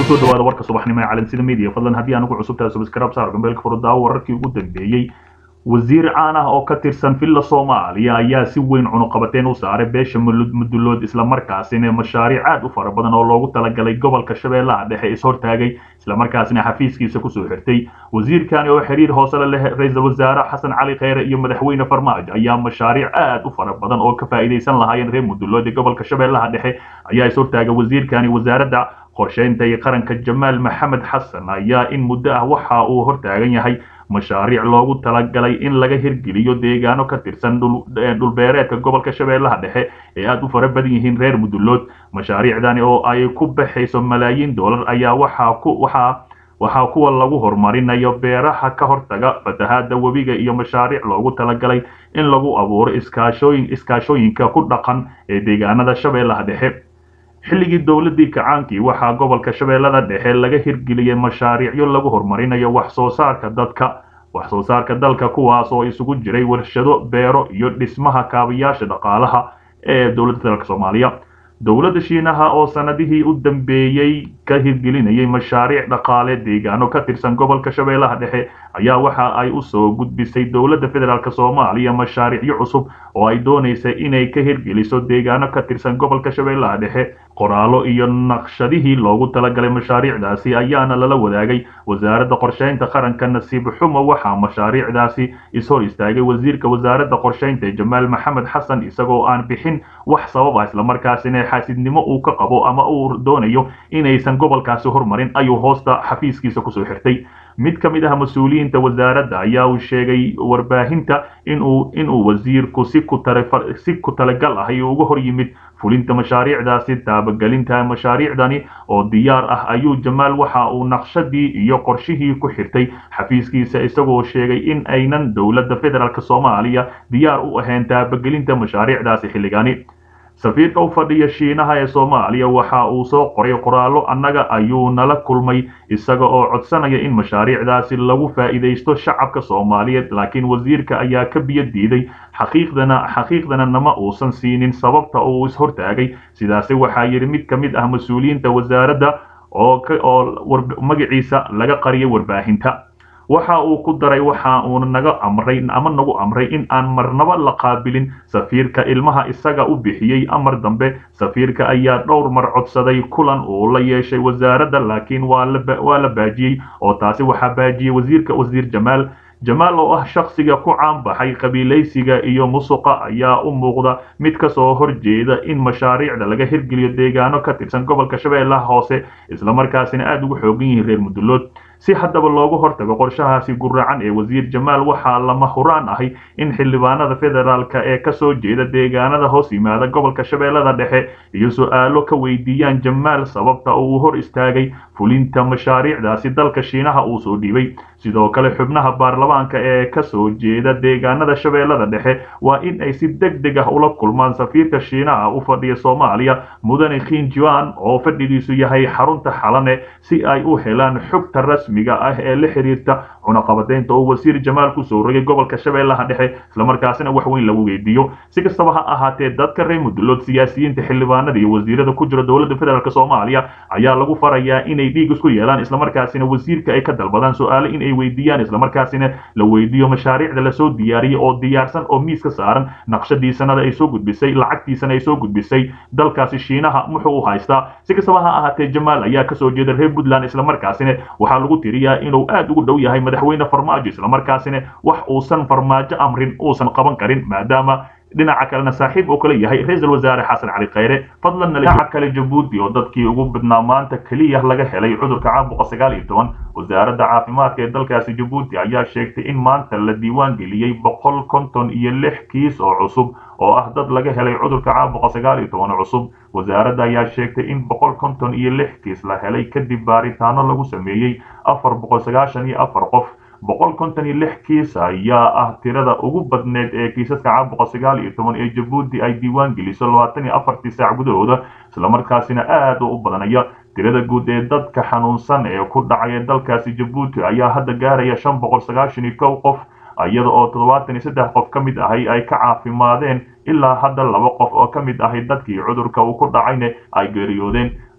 kusoo dhawaada warka subaxnimo ee calansida media fadlan haddii aan ugu cusubtahay subscribe saar gambeelka furudaawo wararkii ugu dambeeyey wasiir caan ah oo ka tirsan villa soomaaliya ayaa si weyn cunuqabateen u saaray beesha mudulood islamarkaasina mashaariic aad u fara badan oo loogu talagalay gobolka shabeellaha dhexe ishortaagay islamarkaasina xafiiskiisa kusoo xirtay wasiirkani oo xiriir hoose la leh ra-iisul wasaare xasan cali kheyre iyo madaxweyne farmaajo ayaa mashaariic aad u fara badan oo ka faa'iidaysan lahaayeen reer mudulood ee gobolka shabeellaha dhexe ayaa ishortaagay wasiirkani wasaaradda qorsheynta iyo qaranka jamaal maxamed xasan ayaa in muddo ah waxa uu hortaagan yahay mashaariic loogu talagalay in laga hirgeliyo deegaano ka tirsan dhulbeereedka gobolka shabeellaha dhexe ee aad u fara badan yihiin reer mudulood mashaariicdani oo ay ku baxayso malaayiin dollar ayaa waxaa ku waxaa waxaa kuwa lagu horumarinayo beeraha ka hortaga fatahaada webiga iyo mashaariic loogu talagalay in lagu abuuro iskaashooyin iskaashooyinka ku dhaqan ee deegaanada shabeellaha dhexe xilligii dowladii kacaankii waxaa gobolka shabeellada dhexe laga hirgeliyey mashaariicyo lagu horumarinayo wax soo saarka dadka wax soo saarka dalka kuwaas oo isugu jiray warshado beero iyo dhismaha kaabayaasha dhaqaalaha ee dowladda dalka soomaaliya dowladda shiinaha oo sanadihii u dambeeyey ka hirgelinayay mashaariic dhaqaale deegaano ka tirsan gobolka shabeellaha dhexe ayaa waxa ay u soo gudbisay dowladda federaalk soomaaliya mashaariicyo cusub oo ay doonaysa inay ka hirgeliso deegaano ka tirsan gobolka shabeellaha dhexe qoraallo iyo naqshadihii loogu talagalay mashaariicdaasi ayaana lala wadaagay wasaaradda qorsheynta qaranka nasiib xumo waxaa mashaariicdaasi ishor istaagay wasiirka wasaaradda qorsheynta jamaal maxamed xasan isagoo aan bixin wax sabab ah islamarkaasina xaasidnimo uu ka qabo ama uu doonayo inaysan gobolkaasi hormarin ayuu hoosta xafiiskiisa kusoo xirtay mid ka mid ah mas-uuliyiinta wasaaradda ayaa uu sheegay warbaahinta inuu inuu wasiirku si ku si ku talagal ah iyo uga hor yimid fulinta mashaariicdaasi taabagelinta mashaariicdani oo diyaar ah ayuu jamaal waxa uu naqshadii iyo qorshihii ku xirtay xafiiskiisa isagoo sheegay in aynan dowladda federaalk soomaaliya diyaar u ahayn taabagelinta mashaariicdaasi xilligani safiirka u fadhiya shiinaha ee soomaaliya waxa uu soo qoray qoraallo annaga ayuu nala kulmay isaga oo codsanaya in mashaariicdaasi lagu faa'iidaysto shacabka soomaaliyeed laakiin wasiirka ayaa ka biyo diiday xaqiiqdana xaqiiqdana nama uusan siinin sababta uu ishortaagay sidaasi waxaa yidhi mid ka mid ah mas-uuliyiinta wasaaradda oo oo magaciisa laga qariyay warbaahinta waxa uu ku daray waxa uuna naga amray ama nagu amray in aan marnaba la qaabilin safiirka ilmaha isaga u bixiyey amar dambe safiirka ayaa dhowr mar codsaday kulan uu la yeeshay wasaaradda laakiin waa la baajiyey oo taasi waxaa baajiyey wasiirka wasiir jamaal jamaal oo ah shakhsiga ku caanbaxay qabiilaysiga iyo musuqa ayaa u muuqda mid ka soo horjeeda in mashaariicda laga hirgeliyo deegaano ka tirsan gobolka shabeellaha hoose islamarkaasina aada ugu xoogan yihiin reer mudulood si haddaba loogu hortago qorshahaasi guracan ee wasiir jamaal waxaa lama huraan ahay in xildhibaanada federaalk ee kasoo jeeda deegaanada hoos yimaada gobolka shabeellada dhexe iyo su-aalo ka weydiiyaan jamaal sababta uu hor istaagay fulinta mashaariicdaasi dalka shiinaha uu soo dhiibay sidoo kale xubnaha baarlamaanka ee kasoo jeeda deegaanada shabeellada dhexe waa in ay si deg deg ah ula kulmaan safiirka shiinaha u fadhiya soomaaliya mudane khinjuan oo fadhigiisu yahay xarunta xalane si ay u helaan xogta rasmiga ah ee la xiriirta cunaqabadeynta oo wasiir jamaal kusoo rogay gobolka shabeellaha dhexe islamarkaasina wax weyn lagu weydiiyo si kastaba ha ahaatee dadka reer mudulood siyaasiyiinta xildhibaanada iyo wasiirada ku jira dowladda federaalk soomaaliya ayaa lagu farayaa inay dhiig isku yeelaan islamarkaasina wasiirka ay ka dalbadaan su-aale in ay weydiiyaan islamarkaasina la weydiiyo mashaariicda lasoo diyaariyey oo diyaarsan oo miiska saaran naqshadii sanada ay soo gudbisay lacagtiisana ay soo gudbisay dalkaasi shiinaha muxuu u haystaa si kastaba ha ahaatee jamaal ayaa kasoo jeeda reer puntland islamarkaasina waxaa lagu tiriyaa inuu aad ugu dhow yahay madaxweyne farmaajo islamarkaasina wax uusan farmaajo amrin uusan qaban karin maadaama dhinaca kalena saaxiib oo kale yahay ra-iisul wasaare xasan cali kheyre fadlan dhinaca kale jabuuti oo dadkii ugu badnaa maanta keliya laga helay cudurka caabuqa sagaal iyo toban wasaaradda caafimaadka ee dalkaasi jabuuti ayaa sheegtay in maanta la diiwaan geliyey boqol konton iyo lix kiis oo cusub oo ah dad laga helay cudurka caabuqa sagaal iyo toban cusub wasaaradda ayaa sheegtay in boqol konton iyo lix kiis la helay kadib baaritaano lagu sameeyey afar boqol sagaashan iyo afar qof boqol konton iyo lix kiis ayaa ah tirada ugu badneed ee kiisaska caabuqa sagaal iyo toban ee jabuuti ay diiwaan geliso labaatan iyo afartii saac gudahooda islamarkaasina aad u badanaya tirada guud ee dadka xanuunsan ee ku dhacaya dalkaasi jabuuti ayaa hadda gaaraya shan boqol sagaashan iyo kow qof iyada oo toddobaatan iyo saddex qof ka mid ahay ay ka caafimaadeen ilaa hadda laba qof oo ka mid ahay dadkii cudurka uu ku dhacayna ay geeriyoodeen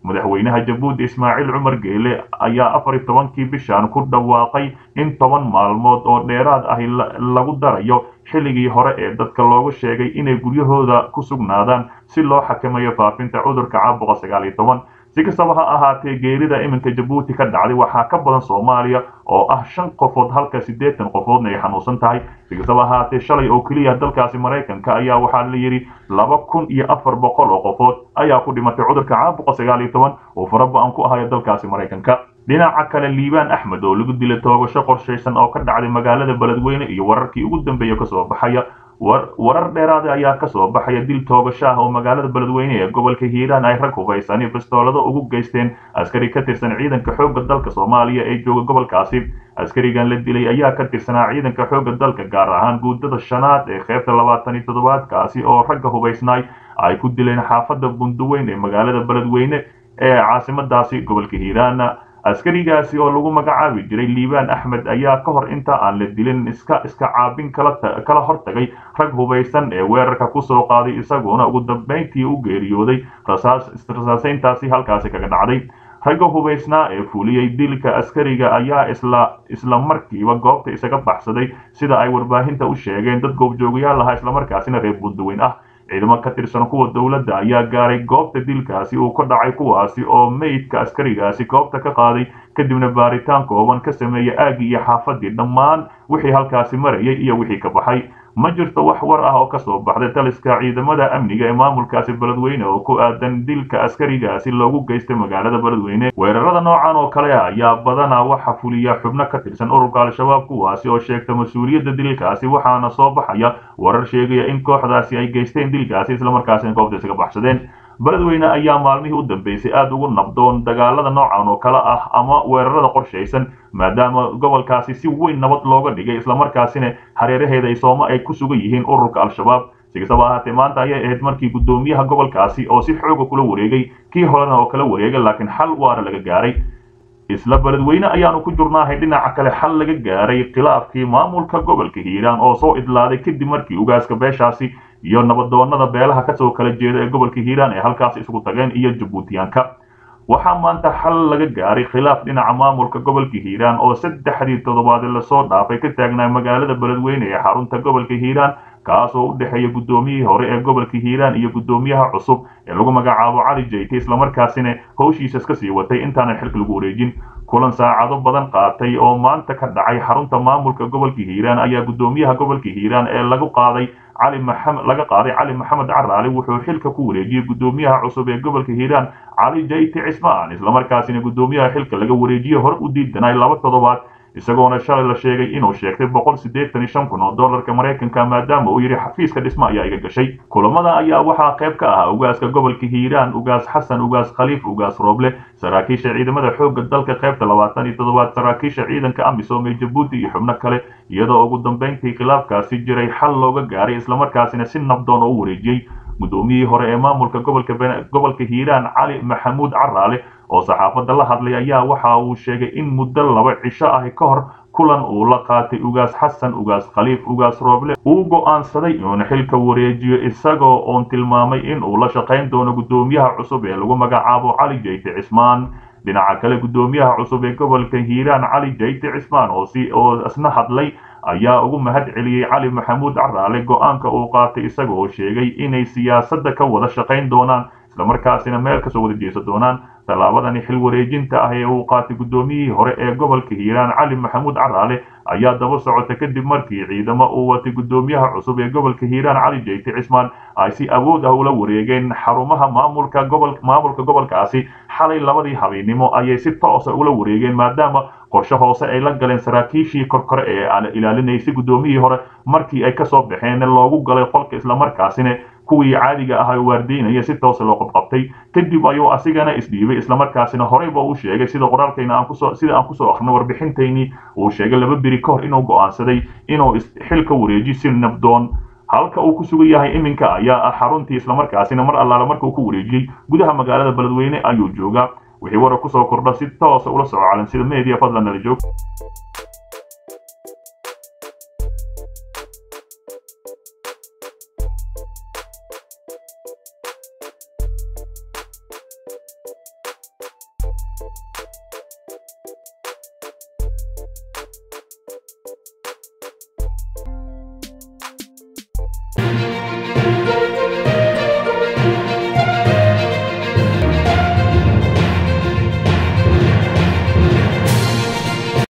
madaxweynaha jabuuti ismaaciil cumar geele ayaa afar iyo tobankii bishan ku dhawaaqay in toban maalmood oo dheeraad ahi lagu darayo xilligii hore ee dadka loogu sheegay inay guryahooda ku sugnaadaan si loo xakameeyo faafinta cudurka caabuqa sagaal iyo toban si kastaba ha ahaatee geerida iminka jabuuti ka dhacday waxaa ka badan soomaaliya oo ah shan qofood halka siddeetan qofoodna ay xanuunsan tahay si kastaba ahaatee shalay oo keliya dalkaasi maraykanka ayaa waxaa la yidhi laba kun iyo afar boqol oo qofood ayaa ku dhimatay cudurka caabuqa sagaal iyo toban oo faraba-an ku ahayo dalkaasi maraykanka dhinaca kale liibaan axmed oo lagu dilay toogasho qorshaysan oo ka dhacday magaalada beledweyne iyo wararkii ugu dambeeya kasoo baxaya warar dheeraada ayaa kasoo baxaya dil toogasho ah oo magaalada beledweyne ee gobolka hiiraan ay rag hubaysani bastoolado ugu geysteen askari ka tirsan ciidanka xoogga dalka soomaaliya ee jooga gobolkaasi askarigan la dilay ayaa ka tirsanaa ciidanka xoogga dalka gaar ahaan guudada shanaad ee qeybta labaatan iyo toddobaadkaasi oo ragga hubaysnaay ay ku dileen xaafadda bunduweyn ee magaalada beledweyne ee caasimadaasi gobolka hiiraan askarigaasi oo lagu magacaabi jiray liibaan axmed ayaa ka hor inta aan la dilin iska iska caabin kala hortagay rag hubaysan ee weerarka kusoo qaaday isagoona ugu dambayntii u geeriyooday rasaasayntaasi halkaasi kaga dhacday ragga hubaysnaa ee fuliyey dilka askariga ayaa isla isla markiiba goobta isaga baxsaday sida ay warbaahinta u sheegeen dad goobjoogayaal ahaa islamarkaasina reer bunduweyn ah ciidamo ka tirsan kuwa dowladda ayaa gaaray goobta dilkaasi uu ka dhacay kuwaasi oo meydka askarigaasi goobta ka qaaday kadibna baaritaan kooban ka sameeyey aagii iyo xaafadii dhammaan wixii halkaasi marayay iyo wixii ka baxay ma jirto wax war ah oo kasoo baxday taliska ciidamada amniga ee maamulkaasi beledweyne oo ku aadan dilka askarigaasi loogu geystay magaalada beledweyne weerarada noocan oo kale ah ayaa badanaa waxa fuliya xubno ka tirsan ururka al-shabaab kuwaasi oo sheegta mas-uuliyadda dilkaasi waxaana soo baxaya warar sheegaya in kooxdaasi ay geysteen dilkaasi islamarkaasina goobta isaga baxsadeen beledweyne ayaa maalmihii u dambeysay aada ugu nabdoon dagaalada noocan oo kale ah ama weerarada qorshaysan maadaama gobolkaasi si weyn nabad looga dhigay islamarkaasina hareeraheeda ay sooma ay ku sugan yihiin ururka al-shabaab si kastaba ahaatee maanta ayay ahayd markii guddoomiyaha gobolkaasi oo si xooga kula wareegay kii horena oo kala wareegay laakiin xal waara laga gaaray isla beledweyne ayaanu ku jurnaahay dhinaca kale xal laga gaaray khilaafkii maamulka gobolka hiiraan oo soo idlaaday kadib markii ugaaska beeshaasi iyo nabadoonada beelaha kasoo kala jeeda ee gobolka hiiraan ee halkaas isugu tageen iyo jabuutiyaanka waxaa maanta xal laga gaaray khilaaf dhinaca maamulka gobolka hiiraan oo saddexdii toddobaad lasoo dhaafay ka taagnaa magaalada beledweyne ee xarunta gobolka hiiraan kaas oo u dhexeeya guddoomiyihii hore ee gobolka hiiraan iyo guddoomiyaha cusub ee lagu magacaabo cali jayte islamarkaasina howshiisa iska sii watay intaanan xilka lagu wareejin kulan saacado badan qaatay oo maanta ka dhacay xarunta maamulka gobolka hiiraan ayaa guddoomiyaha gobolka hiiraan ee lagu qaaday cali maxamed laga qaaday cali maxamed caraali wuxuu xilka ku wareejiyey guddoomiyaha cusub ee gobolka hiiraan cali jayti cismaan islamarkaasina guddoomiyaha xilka laga wareejiyey hore u diidanay laba toddobaad isagoona shalay la sheegay inuu sheegtay boqol siddeetan iyo shan kun oo dollarka maraykanka maadaama uu yidhi xafiiska dhismo ayaa iga gashay kulamada ayaa waxaa qayb ka ahaa ugaaska gobolka hiiraan ugaas xasan ugaas khaliif ugaas rooble saraakiisha ciidamada xoogga dalka qaybta labaatan iyo toddobaad saraakiisha ciidanka amisom ee jabuuti iyo xubno kale iyadoo ugu dambayntii khilaafkaasi jiray xal looga gaaray islamarkaasina si nabdoon oo u wareejiyey guddoomiyihii hore ee maamulka gobolka gobolka hiiraan cali maxamuud caraale oo saxaafadda la hadlay ayaa waxa uu sheegay in muddo laba cisho ah ka hor kulan uu la qaatay ugaas xasan ugaas khaliif ugaas rooble uu go'aansaday inuuna xilka wareejiyo isagoo oon tilmaamay in uu la shaqayn doono guddoomiyaha cusub ee lagu magacaabo cali jayte cismaan dhinaca kale guddoomiyaha cusub ee gobolka hiiraan cali jayte cismaan oo si oo isna hadlay ayaa ugu mahad celiyey cali maxamuud caraale go'aanka uu qaatay isaga oo sheegay inay siyaasadda ka wada shaqayn doonaan islamarkaasina meel kasoo wada jeesa doonaan tallaabadani xil wareejinta ah ee uu qaatay guddoomiyihii hore ee gobolka hiiraan cali maxamuud caraale ayaa daba socota kadib markii ciidamo uu watay guddoomiyaha cusub ee gobolka hiiraan cali jayte cismaan ay si awood ah ula wareegeen xarumaha maamulka gobol maamulka gobolkaasi xalay labadii habeennimo ayay si toosa ula wareegeen maadaama qorshe hoose ay la galeen saraakiishii korkore ee aan ilaalinaysay guddoomiyihii hore markii ay kasoo baxeen loogu galay qolka islamarkaasina kuwii caadiga ahaa waardiynaya si toosa loo qabqabtay kadib ayuu asigana isdhiibay islamarkaasina horeyba uu sheegay sida qoraalkayna aan kusoo sida aan kusoo akrinay warbixintaynii uu sheegay laba beri ka hor inuu go'aansaday inuu xilka wareeji si nabdoon halka uu ku sugan yahay iminka ayaa ah xaruntii islamarkaasina mar allaala marka uu ku wareejiyey gudaha magaalada beledweyne ayuu joogaa wixii warar kusoo kordha si toosa ula soco calansida media fadlan nala joog